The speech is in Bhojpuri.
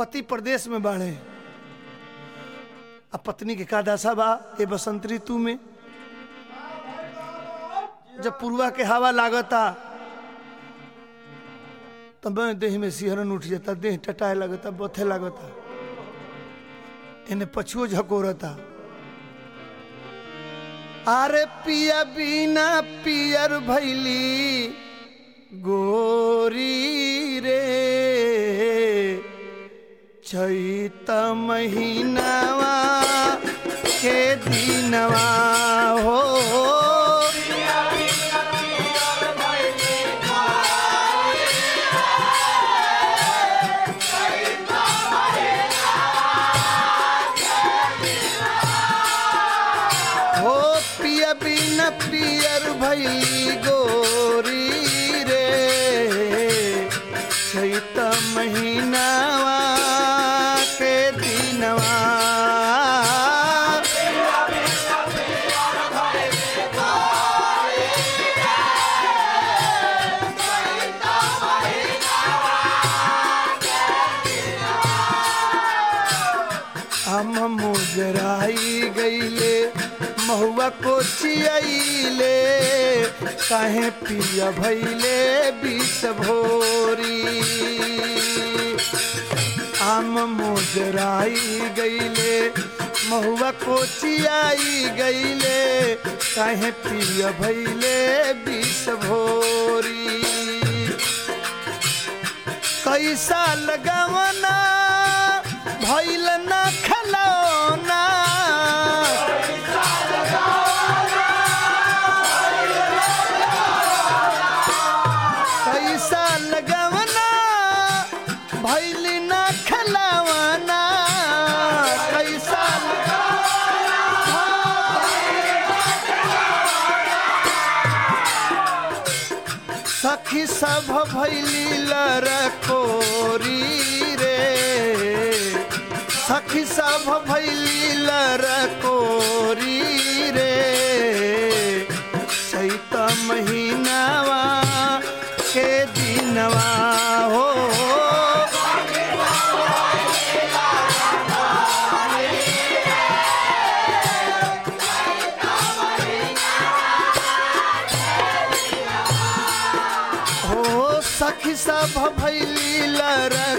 पति प्रदेश में बाढ़े अब पत्नी के का दशा बा ये बसंत ऋतु में जब पुरवा के हवा लागता तब देह में सिहरन उठ जाता देह टटाए लगता बथे लगता इन्हें पछुओ झकोरता अरे पिया बिना पियर भैली गोरी रे चैत महीनावा के दिनवा हो हो पिया बिना पियर भैली गोरी रे चैत महीनावा के दिनवा हम मुजराई गईले महुआ को चियाईले काहे पिया भैले बीस भोरी आम मुजराई गईले महुआ को चियाई गईले काहे पिया भैले बीस भोरी कैसा लगवना भैल ना खलौना कैसा लगवना भैल ना खलौना कैसा सखी सब भैली लरकोरी रे सखी सब भैली लरकोरी रे चैत महीनावा के दिनवा हो हो सखी सब भैली लर